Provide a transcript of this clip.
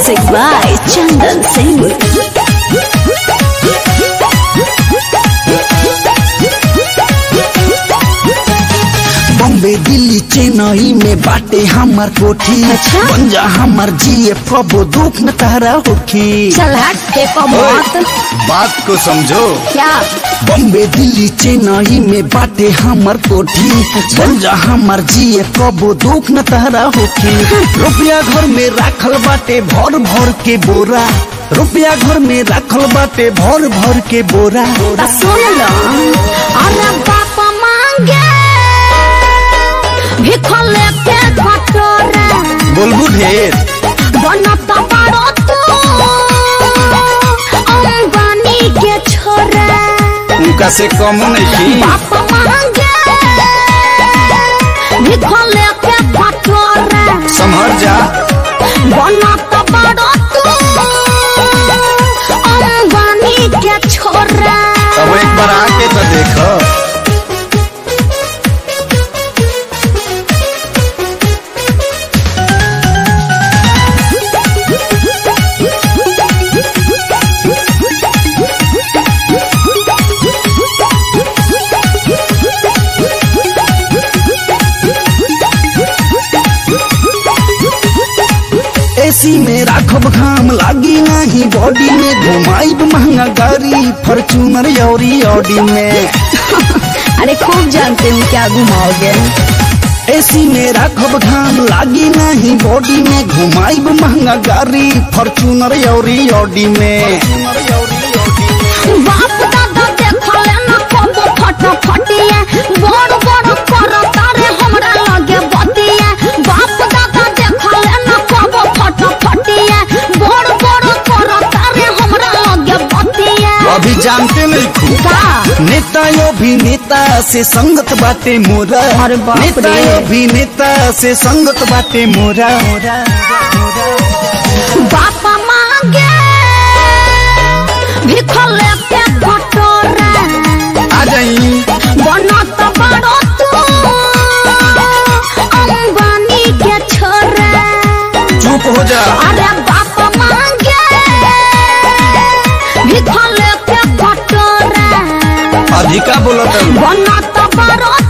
Music by Chandan Singh. Bombay Delhi Chennai में बाटे हमार कोठी अच्छा? बन जा हमार जीए कबो दुख न तारा होखी चल हट फेंको मत बात को समझो क्या बॉम्बे दिल्ली चेन्नई में बाटे हमार कोठी बन जा हमार जीए कबो दुख न तारा होखी रुपया घर में राखल बाटे भर भर के बोरा रुपया घर में राखल बाटे भर भर के बोरा तो सुन लो अरे बाप मांगे भिखो लेके कटोरे बोलबू ढेर बनत बारो तू अंबानी के छोरे उनका से कम नहीं बाप मांगे भिखो लेके कटोरे संभर जा बनत बारो तू अंबानी के छोरे अब एक बार आके तो देखो एसी में राखब घाम लागी नहीं बॉडी में घुमाइब महंगा गाड़ी फॉर्चूनर यौरी ऑडी में अरे खूब जानते हो क्या घुमाओगे एसी में राखब घाम लागी नहीं बॉडी में घुमाइब महंगा गाड़ी फॉर्चूनर यौरी ऑडी में बाप दादा देखले न कबो फटाफटिया बड़ बड़ कर तारे हमरा लगे बतिया बाप दादा देखले न कबो फटाफटिया बड़ बड़ कर तारे हमरा लगे बतिया अभी जानते नहीं खूब का नेता अभिनेता से संगत बाटे मोरा अरे बाप रे। नेता अभिनेता से संगत बाटे मोरा बाप मांगे भिखले पे कटोरा आ जाई बनत बड़ो तू अंबानी के छोरा चुप हो जा अरे बाप मांगे भिखले के कटोरा अधिका बोलत बनत बड़ो